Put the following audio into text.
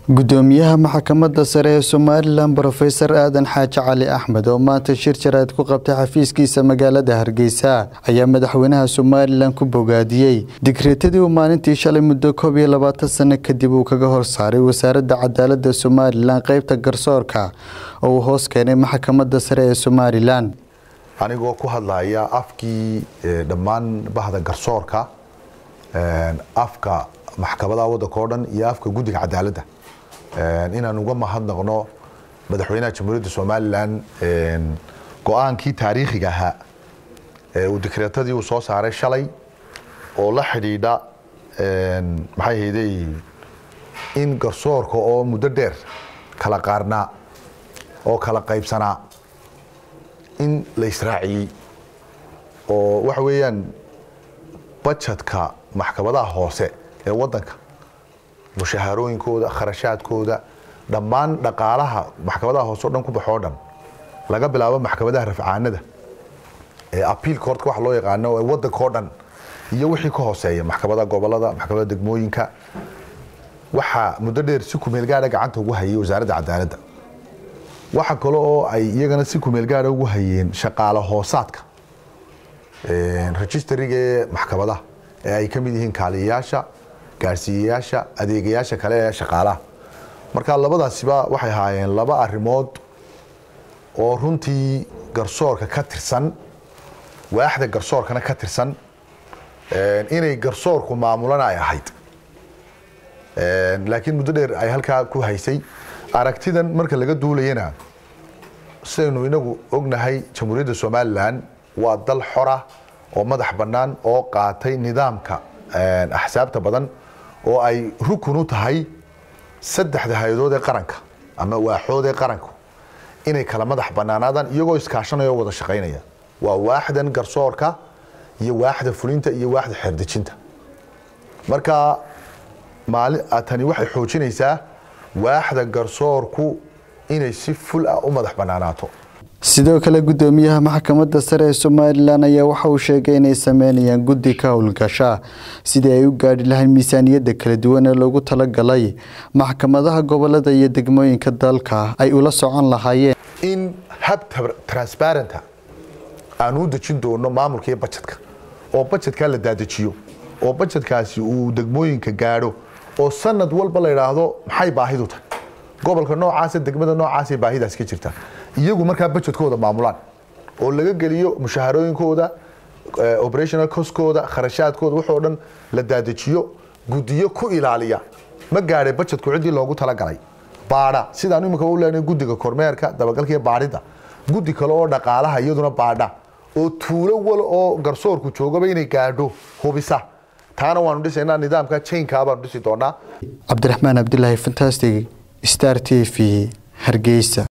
gudoomiyaha maxkamadda sare ee somalilan brofesor aadan xaaji cali axmed oo maanta shir jaraad ku qabtay xafiiskiisa magaalada hargeysa ayaa madaxweynaha somalilan ku bogaadiyey digreetadii uu maalintii shalay muddo koob iyo labaatan sano kadib uu kaga horsaaray wasaaradda cadaalada somalilan qeybta garsoorka oo uu hoos keenay maxkamadda sare ee somalilan anigoo ku hadlaya afkii dhammaan bahda garsoorka afka maxkamadaha waddanka oo dhan iyo afka guddiga cadaaladda inaan uga mahadnaqno madaxweynaha jamhuuriyadda somalilan go-aankii taariikhiga ahaa uu dikreetadii uu soo saaray shalay oo la xidhiidha maxay hayday in garsoorka oo muddo dheer kala qaarnaa oo kala qaybsanaa in la israaciyey oo waxa weeyaan bajetka maxkamadaha hoose ee waddanka mushahaarooyinkooda kharashaadkooda dhammaan dhaqaalaha maxkamadaha hoose o dhan ku baxoo dhan laga bilaabo maxkamadaha rafcaanada ee apiil courtka waxa loo yaqaano ee waddanka oo dhan iyo wixii ka hooseeya maxkamada gobolada maxkamada degmooyinka waxaa muddo dheer si kumeel gaadha gacanta ugu hayay wasaaradda cadaaladda waxa kale oo ay iyagana si kumeel gaadha ugu hayeen shaqaale hoosaadka registariga ee maxkamadaha ee ay ka mid yihiin kaaliyayaasha gaarsiiyayaasha adeegayaasha kale ee shaqaalaha marka labadaasiba waxay ahaayeen laba arrimood oo runtii garsoorka ka tirsan waaxda garsoorkana ka tirsan inay garsoorku maamulana ay ahayd laakiin muddo dheer ay halkaa ku haysay aragtidan marka laga duulayana sidaynu inagu ognahay jamhuuriyadda somalilan waa dal xora oo madax bannaan oo qaatay nidaamka axsaabta badan oo ay rukun u tahay saddexda hay-adood ee qaranka ama waaxood ee qaranku inay kala madax bannaanaadaan iyagoo iskaashanaya oo wada shaqaynaya waa waaxdan garsoorka iyo waaxda fulinta iyo waaxda xeerdejinta marka maali tani waxay xoojinaysaa waaxda garsoorku inay si ful ah u madax bannaanaato sidoo kale gudoomiyaha maxkamadda sare ee somalilan ayaa waxa uu sheegay inay sameynayaan guddi ka howlgasha sidii ay u gaadhi lahayn miisaaniyadda kala duwan ee loogu talagalay maxkamadaha gobolada iyo degmooyinka dalka ay ula socon lahaayeen in hab transparenta aan u dejin doono maamulka iyo bajetka oo bajetkaa la daadejiyo oo bajetkaasi uu degmooyinka gaadho oo sanad walba la idhaahdo maxay baahidu tahay gobolka noocaasa degmada noocaasay baahidaas ka jirtaa iyagu markaa bajetkooda maamulaan oo laga geliyo mushaharooyinkooda operational coskooda kharashaadkooda waxoo dhan la daadejiyo gudiyo ku ilaaliya ma gaadhay bajetku ciddii loogu talagalay baadha sidaan imika u leenahay guddiga kormeerka dabagalka iyo baadhida guddi kale oo dhaqaalaha iyaduna baadha oo tuulo wal oo garsoorku joogaba inay gaadho hubisa taana waanu dhisaynaa nidaamka chainkaa baanu dhisi doonaa cabdiraxmaan cabdilaahi fantastic star t v hargeysa